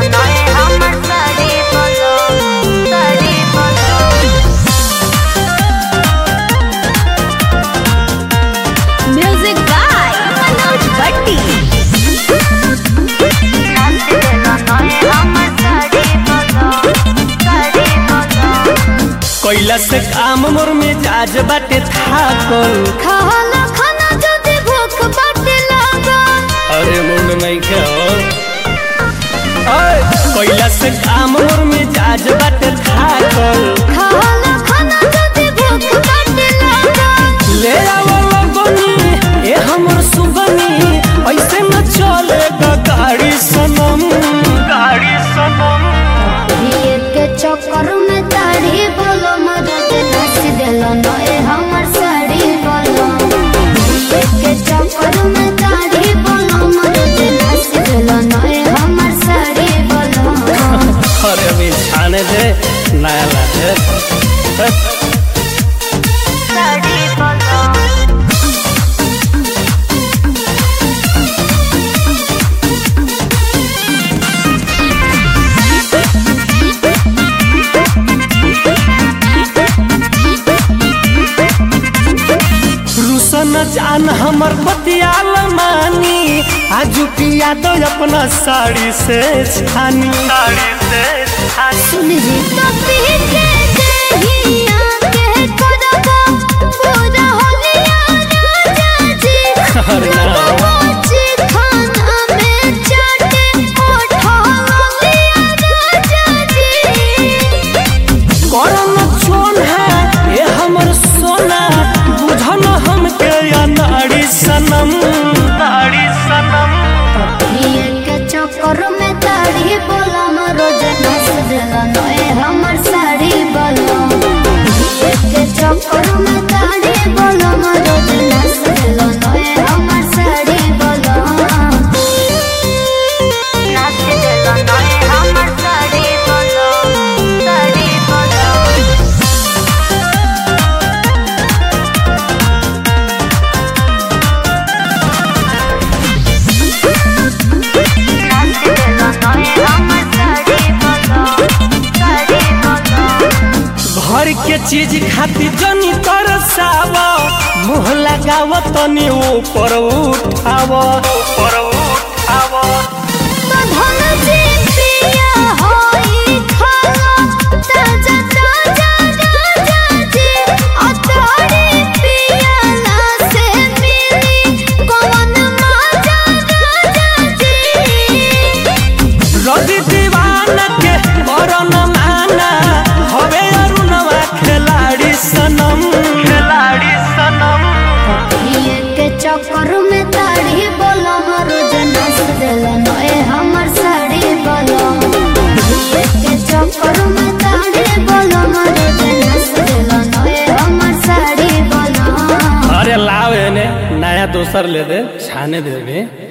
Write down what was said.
নয় আমার শাড়ি বলো শাড়ি বলো म्यूजिक बाय मनोज भट्टी নাচতে দিল নয় আমার শাড়ি বলো শাড়ি বলো कैला से काम मोर में जाज बाटे थाकल खाना खाना যদি ভूख बाटे लागल अरे मुंड नहीं के कैला से काम मोर में जाज बाटे थाकल खाना खाना যদি भूख बाटे लागल ले आवो लगनी ए हमर सुगनी ऐसे न चलेगा गाड़ी सनम गाड़ी सनम ये के चक्कर में ताड़ी बोलो मदद नाच देलो नए हमर साड़ी बोलो ये के चक्कर में ताड़ी बोलो मदद नाच देलो नए हमर साड़ी बोलो अरे अभी छाने दे नया लागे শাড়ি বলো रुसन जान हमर पतियाल मानी आजू पिया दो अपना साड़ी से छानी साड़ी से छानी सुन जी तो पीछे देहिया के करबो पूरा होलिया राजा जी अरे ना। रोजी खाना में चाटे ओठा होलिया राजा जी करम छोन है ये हमर सोना बुझन हमके या नाड़ी सनम नाड़ी सनम ये के चक्कर में ताड़ी बोला रोज नाच देला नए हमर साड़ी बोलो ये के चक्कर में ताड़ी बोला रोज नाच देला नए हमर साड़ी बोलो নাচতে দিল নয় আমার শাড়ি বলো শাড়ি বলো নাচতে দিল নয় আমার শাড়ি বলো শাড়ি বলো घर के चीज खाती जनी तरसाव मुँह लगाव तनी ऊपर उठाव ऊपर उठाव धन जी पिया होई खाला ताजा ताजा राजा जी अतड़ी पिया ना से मिली कौन माजा राजा जी रवि दीवाना के करन माना हवे अरुणवा खिलाड़ी सनम खिलाड़ी सनम ये के चक्कर में ताड़ी बोलो रोज नाच देला नए हमर साड़ी बोलो ये के चक्कर में ताड़ी बोलो रोज नाच देला नए हमर साड़ी बोलो अरे लाव एने नया दोसर ले दे छाने दे